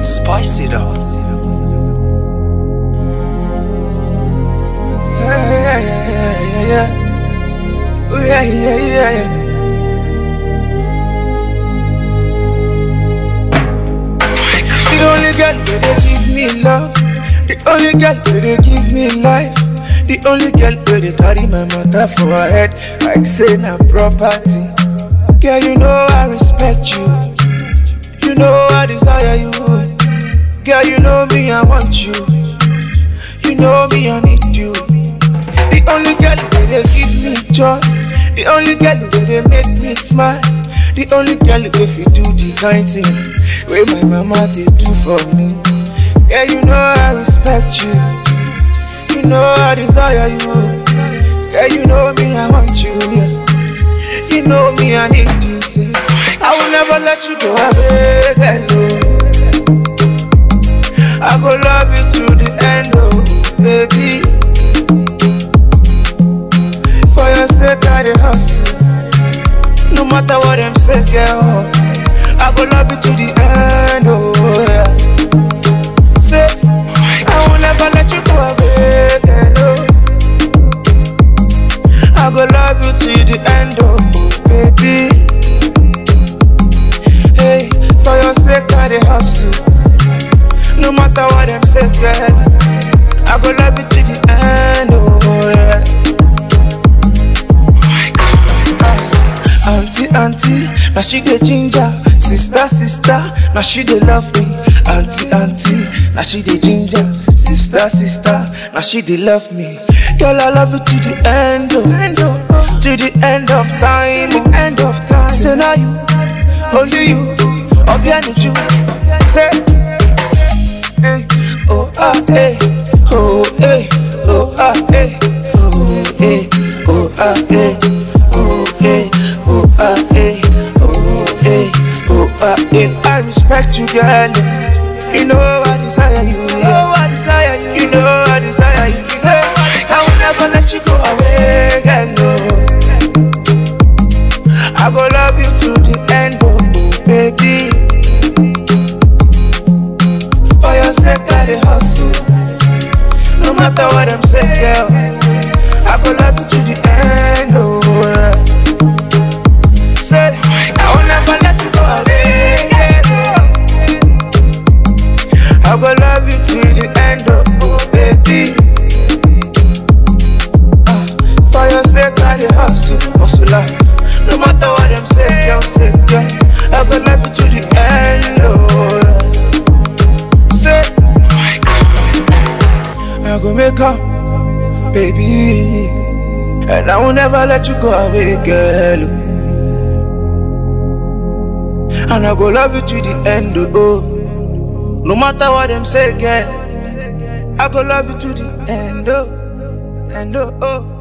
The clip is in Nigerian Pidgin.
Spice it up. Yeah, yeah, yeah, yeah, yeah. Oh, yeah, yeah, yeah, yeah. The only girl where they give me love. The only girl where they give me life. The only girl where they carry my matter for her head like say na property. Girl, you know I respect you. You know I desire you. Girl, you know me, I want you. You know me, I need you. The only girl where they give me joy. The only girl where they make me smile. The only girl where you do the kind thing where my mama they do for me. Yeah, you know I respect you. You know I desire you. Yeah, you know me, I want you. Yeah. You know me, I need you. Say, I will never let you go away, hello. I go love you to the end, oh baby. For your sake, I dey hustle. No matter what them say, girl, I go love you to the end, oh yeah. Say, I will never let you go away, girl. oh. I go love you to the end, oh baby. Hey, for your sake, I dey hustle. No matter what them say, girl, I go love you to the end, oh yeah. Ah, Auntie, auntie, now she get ginger. Sister, sister, now she dey love me. Auntie, auntie, now she dey ginger. Sister, sister, now she dey love me. Girl, I love you to the end, oh, end oh, oh. to the end of time, oh, end of time. Say now you, only you, Obianuju. Say. eh, oh ah eh, oh eh, oh ah eh, oh eh, oh ah eh, oh eh, oh ah eh, oh eh, oh ah eh. I respect you, girl. You know I desire you. You know I desire you. You know I desire you. Say, I will never let you go away, girl. No. I go love you to the end, oh baby. For your sake, I dey hustle. No matter what them say, girl, I go love you to the end, oh yeah. Say, I will never let you go away, girl. I go love you to the end, oh, oh baby. Ah, for your sake, I dey hustle, hustle like. No matter what them say, girl, say, girl, I go love you to the end, oh yeah. Say, I go make up, baby. And I will never let you go away, girl. And I go love you to the end, oh. No matter what them say, girl. I go love you to the end, oh. And oh, oh.